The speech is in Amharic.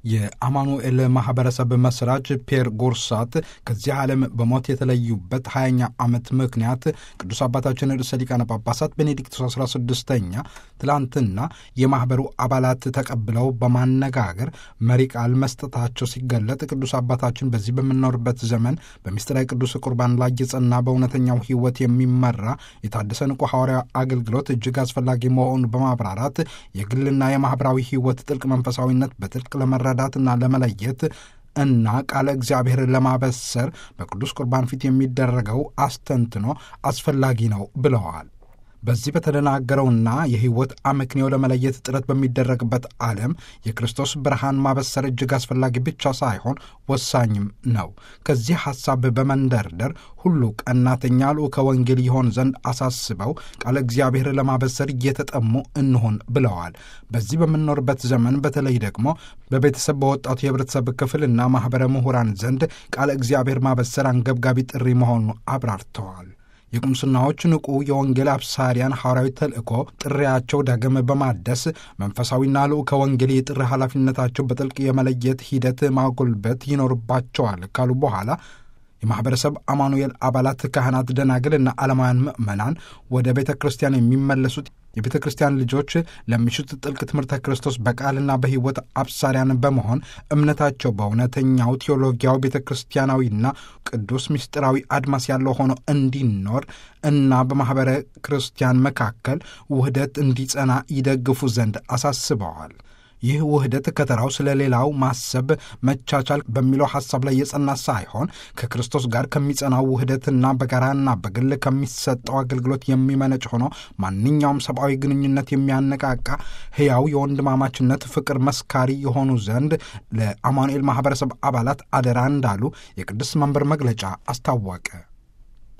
የአማኑኤል ማህበረሰብ መስራች ፒየር ጎርሳት ከዚህ ዓለም በሞት የተለዩበት 20ኛ ዓመት ምክንያት ቅዱስ አባታችን ርዕሰ ሊቃነ ጳጳሳት ቤኔዲክቶስ 16ኛ ትላንትና የማኅበሩ አባላት ተቀብለው በማነጋገር መሪ ቃል መስጠታቸው ሲገለጥ ቅዱስ አባታችን በዚህ በምንኖርበት ዘመን በምስጢራዊ ቅዱስ ቁርባን ላይ የጸና በእውነተኛው ሕይወት የሚመራ የታደሰ ንቁ ሐዋርያ አገልግሎት እጅግ አስፈላጊ መሆኑን በማብራራት የግልና የማኅበራዊ ሕይወት ጥልቅ መንፈሳዊነት በጥልቅ ለመረዳትና ለመለየት እና ቃለ እግዚአብሔር ለማበሰር በቅዱስ ቁርባን ፊት የሚደረገው አስተንትኖ አስፈላጊ ነው ብለዋል። በዚህ በተደናገረውና የሕይወት አመክንዮ ለመለየት ጥረት በሚደረግበት ዓለም የክርስቶስ ብርሃን ማበሰር እጅግ አስፈላጊ ብቻ ሳይሆን ወሳኝም ነው። ከዚህ ሐሳብ በመንደርደር ሁሉ ቀናተኛ ልዑከ ወንጌል ይሆን ዘንድ አሳስበው ቃለ እግዚአብሔር ለማበሰር እየተጠሙ እንሆን ብለዋል። በዚህ በምንኖርበት ዘመን በተለይ ደግሞ በቤተሰብ በወጣቱ የህብረተሰብ ክፍልና ማኅበረ ምሁራን ዘንድ ቃለ እግዚአብሔር ማበሰር አንገብጋቢ ጥሪ መሆኑ አብራርተዋል። የቁምስናዎች ንቁ የወንጌል አብሳሪያን ሐዋርያዊ ተልእኮ ጥሪያቸው ዳግም በማደስ መንፈሳዊና ልዑከ ወንጌል የጥሪ ኃላፊነታቸው በጥልቅ የመለየት ሂደት ማጎልበት ይኖርባቸዋል ካሉ በኋላ የማኅበረሰብ አማኑኤል አባላት፣ ካህናት፣ ደናግልና ዓለማውያን ምዕመናን ወደ ቤተ ክርስቲያን የሚመለሱት የቤተ ክርስቲያን ልጆች ለሚሹት ጥልቅ ትምህርተ ክርስቶስ በቃልና በሕይወት አብሳሪያን በመሆን እምነታቸው በእውነተኛው ቴዎሎጊያዊ ቤተ ክርስቲያናዊና ቅዱስ ምስጢራዊ አድማስ ያለው ሆኖ እንዲኖር እና በማኅበረ ክርስቲያን መካከል ውህደት እንዲጸና ይደግፉ ዘንድ አሳስበዋል። ይህ ውህደት ከተራው ስለ ሌላው ማሰብ መቻቻል በሚለው ሐሳብ ላይ የጸና ሳይሆን ከክርስቶስ ጋር ከሚጸናው ውህደትና በጋራና በግል ከሚሰጠው አገልግሎት የሚመነጭ ሆኖ ማንኛውም ሰብአዊ ግንኙነት የሚያነቃቃ ሕያው የወንድማማችነት ፍቅር መስካሪ የሆኑ ዘንድ ለአማኑኤል ማኅበረሰብ አባላት አደራ እንዳሉ የቅዱስ መንበር መግለጫ አስታወቀ።